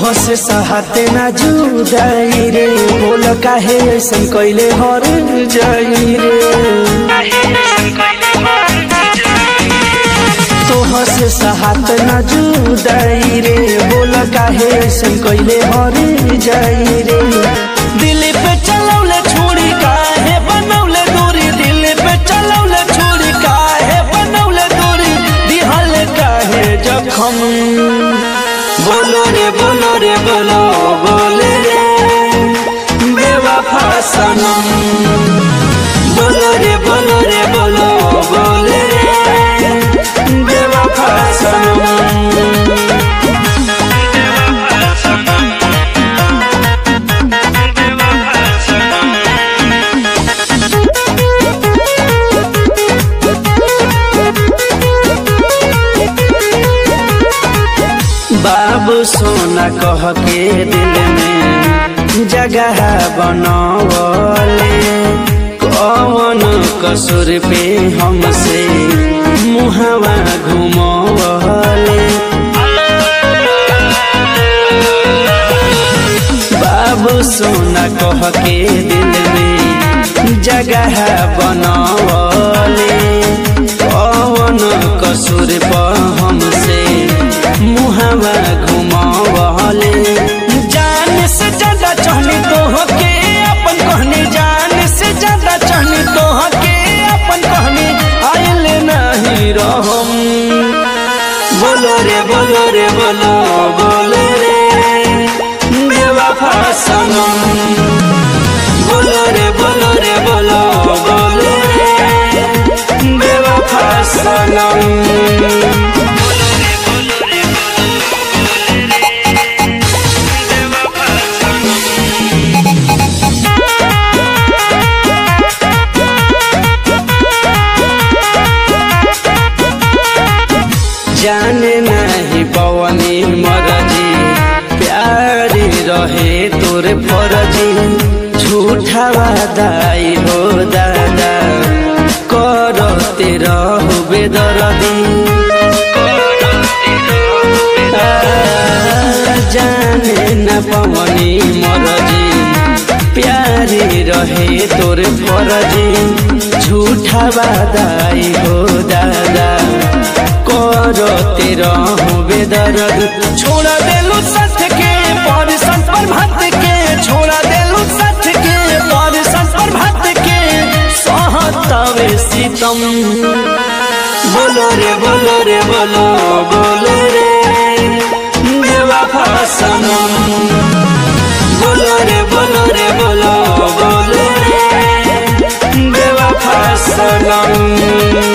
से सहते ना जुदाई रे बोल काहे ऐसन कैले हर जाई रे तोह से सहत ना जुदाई रे बोल काहे ऐसन कैले हर जाई रे दिल पे चलौले छोड़ी काहे बनौले दूरी दिल पे चलौले छोड़ी काहे बनौले दूरी दिहल काहे जखम बोलो रे बोलो रे बोलो बोले रे बेवफा सनम बोलो रे बोलो रे बोलो बोले रे बेवफा सनम बाबू सोना कह के दिल में जगह बनवले कौन कसूर पे हमसे मुहवा घुमवले बाबू सोना कह के दिल में जगह बनवले कौन कसूर पर हमसे मुहवा घुमावले जान से ज्यादा चाहनी तो के अपन कहनी जान से ज्यादा चाहनी तो के अपन कहनी आयल नहीं रहम बोलो रे बोलो रे बोलो बोलो रे बेवफा सनम बोलो रे बोलो रे बोलो बोलो रे बेवफा सनम जाने नहीं पवनी मरजी प्यारी रहे तोरे फरजी झूठा वादाई हो दादा करते रहु बेदरदी आ, जाने न पवनी मरजी प्यारी रहे तोरे फरजी झूठा वादाई हो दादा करते रहूं बेदर्द छोड़ा देलू साथ के पर पर भात के छोड़ा देलू साथ के पर पर भात के सहतावे सीतम बोलो रे बोलो रे बोलो बोलो रे बेवफा सनम बोलो रे बोलो रे बोलो बोलो रे बेवफा सनम